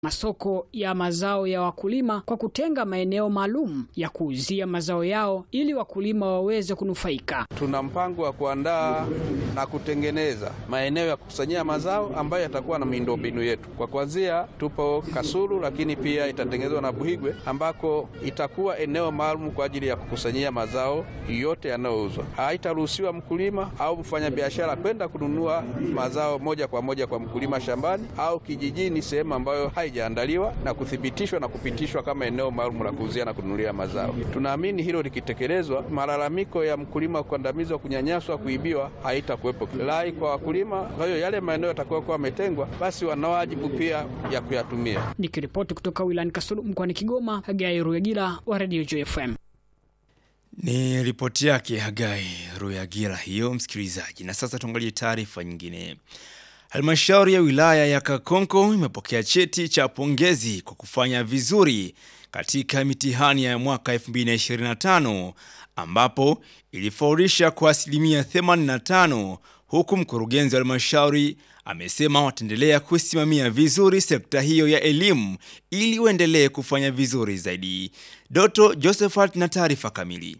masoko ya mazao ya wakulima kwa kutenga maeneo maalum ya kuuzia mazao yao ili wakulima waweze kunufaika. Tuna mpango wa kuandaa na kutengeneza maeneo ya kukusanyia mazao ambayo yatakuwa na miundombinu yetu. Kwa kuanzia, tupo Kasulu, lakini pia itatengenezwa na Buhigwe ambako itakuwa eneo maalum kwa ajili ya kukusanyia mazao yote yanayouzwa. Haitaruhusiwa mkulima au mfanyabiashara kwenda kununua mazao moja kwa moja kwa mkulima shambani au kijijini, sehemu ambayo haijaandaliwa na kuthibitishwa na kupitishwa kama eneo maalum la kuuzia na kununulia mazao. Tunaamini hilo likitekelezwa, malalamiko ya mkulima kukandamizwa, kunyanyaswa, kuibiwa haitakuwepo. Lai kwa wakulima. Kwa hiyo yale maeneo yatakayokuwa yametengwa, basi wana wajibu pia ya kuyatumia. Nikiripoti kutoka wilayani Kasulu mkoani Kigoma, Hagai Ruyagila wa Radio JFM. Ni ripoti yake Hagai Ruyagila hiyo, msikilizaji. Na sasa tuangalie taarifa nyingine. Halmashauri ya wilaya ya Kakonko imepokea cheti cha pongezi kwa kufanya vizuri katika mitihani ya mwaka 2025 ambapo ilifaulisha kwa asilimia 85 huku mkurugenzi wa halmashauri amesema wataendelea kusimamia vizuri sekta hiyo ya elimu ili uendelee kufanya vizuri zaidi. Doto Josephat na taarifa kamili.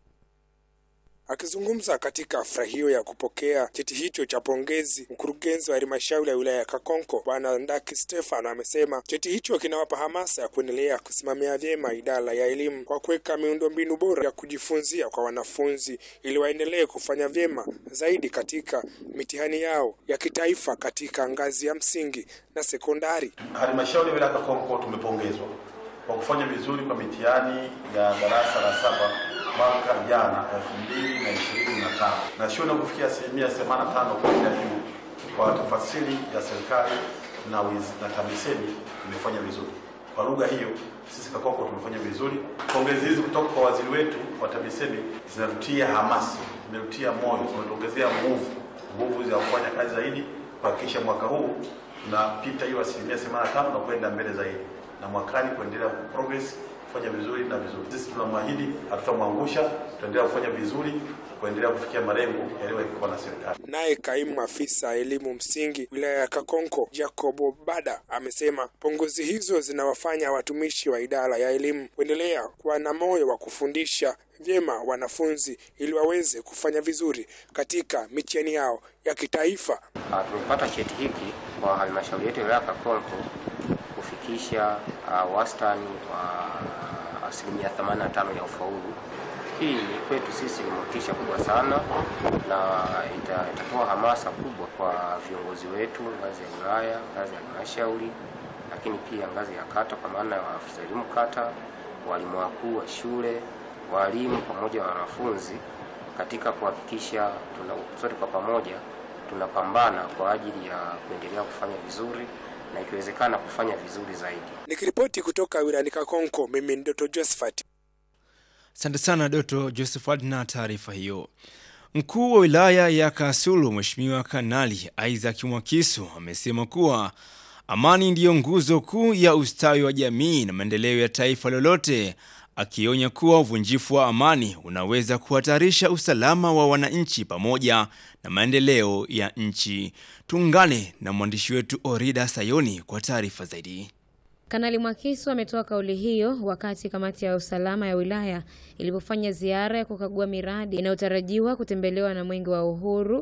Akizungumza katika hafla hiyo ya kupokea cheti hicho cha pongezi, mkurugenzi wa halmashauri ya wilaya ya Kakonko Bwana Ndaki Stefano amesema cheti hicho kinawapa hamasa ya kuendelea kusimamia vyema idara ya elimu kwa kuweka miundombinu bora ya kujifunzia kwa wanafunzi ili waendelee kufanya vyema zaidi katika mitihani yao ya kitaifa katika ngazi ya msingi na sekondari. Halmashauri ya wilaya ya Kakonko tumepongezwa kwa kufanya vizuri kwa mitihani ya darasa la saba mwaka jana elfu mbili na ishirini na tano na shule na kufikia asilimia themanini na tano kwenda juu kwa tafasiri ya serikali na wiz, na TAMISEMI imefanya vizuri kwa lugha hiyo. Sisi Kakonko tumefanya vizuri. Pongezi hizi kutoka kwa waziri wetu wa TAMISEMI zinatutia hamasa, zimetutia moyo, zimetuongezea nguvu nguvu za kufanya kazi zaidi, kuhakikisha mwaka huu tunapita hiyo asilimia themanini na tano na kwenda mbele zaidi, na mwakani kuendelea progress kufanya vizuri na vizuri. Sisi tunamwahidi hatutamwangusha, tutaendelea kufanya vizuri kuendelea kufikia malengo yaliyowekewa na serikali. Naye kaimu afisa elimu msingi wilaya ya Kakonko Jacobo Bada amesema pongezi hizo zinawafanya watumishi wa idara ya elimu kuendelea kuwa na moyo wa kufundisha vyema wanafunzi ili waweze kufanya vizuri katika mitihani yao ya kitaifa. Tumepata cheti hiki kwa halmashauri yetu ya wilaya ya Kakonko kufikisha uh, wastani wa asilimia 85 ya ufaulu. Hii ni kwetu sisi ni motisha kubwa sana na ita, itatoa hamasa kubwa kwa viongozi wetu ngazi ya wilaya, ngazi ya halmashauri, lakini pia ngazi ya kata, kwa maana ya afisa elimu kata, walimu wakuu wa shule, walimu pamoja na wanafunzi, katika kuhakikisha tuna sote kwa pamoja tunapambana kwa ajili ya kuendelea kufanya vizuri na ikiwezekana kufanya vizuri zaidi. Nikiripoti kutoka wilayani Kakonko, mimi ni Doto Josephat. Asante sana Doto Josephat na taarifa hiyo. Mkuu wa wilaya ya Kasulu Mheshimiwa Kanali Isaac Mwakisu amesema kuwa amani ndiyo nguzo kuu ya ustawi wa jamii na maendeleo ya taifa lolote, akionya kuwa uvunjifu wa amani unaweza kuhatarisha usalama wa wananchi pamoja na maendeleo ya nchi. Tuungane na mwandishi wetu Orida Sayoni kwa taarifa zaidi. Kanali Mwakisu ametoa kauli hiyo wakati kamati ya usalama ya wilaya ilipofanya ziara ya kukagua miradi inayotarajiwa kutembelewa na Mwenge wa Uhuru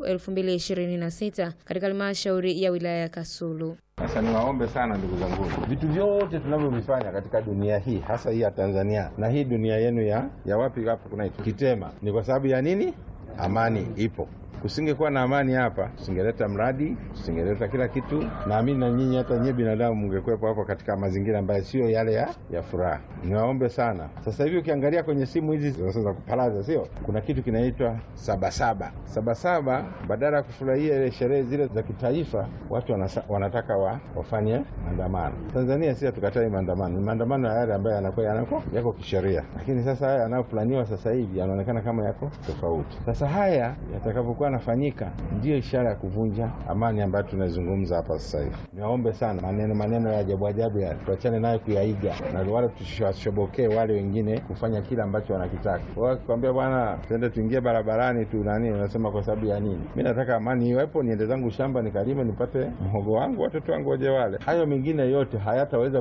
2026 katika halmashauri ya wilaya ya Kasulu. Sasa niwaombe sana ndugu zangu, vitu vyote tunavyovifanya katika dunia hii, hasa hii ya Tanzania na hii dunia yenu ya ya wapi hapo kunaitwa Kitema, ni kwa sababu ya nini? Amani ipo. Kusingekuwa na amani hapa, tusingeleta mradi, tusingeleta kila kitu. Naamini na nyinyi hata nyie binadamu mngekuwepo hapo katika mazingira ambayo sio yale ya, ya furaha. Niwaombe sana. Sasa hivi ukiangalia kwenye simu hizi za kupalaza, sio kuna kitu kinaitwa sabasaba. Sabasaba, badala ya kufurahia ile sherehe zile za kitaifa, watu wanasa, wanataka wa, wafanye maandamano. Tanzania si hatukatai maandamano, ni maandamano ya yale ambayo yanakuwa yanako yako kisheria, lakini sasa haya yanayoplaniwa sasa hivi yanaonekana kama yako tofauti. Sasa Sasa haya yatakapokuwa yanafanyika, ndiyo ishara ya kuvunja amani ambayo tunazungumza hapa sasa hivi. Niwaombe sana, maneno maneno ya ajabu ajabu ya tuachane nayo kuyaiga, na wale tusiwashobokee wale wengine kufanya kile ambacho wanakitaka. Wao wakikwambia bwana, tuende tuingie barabarani tu nani, unasema kwa sababu ya nini? Mi nataka amani iwepo, niende zangu shamba nikalime, nipate mhogo wangu, watoto wangu waje wale. Hayo mengine yote hayataweza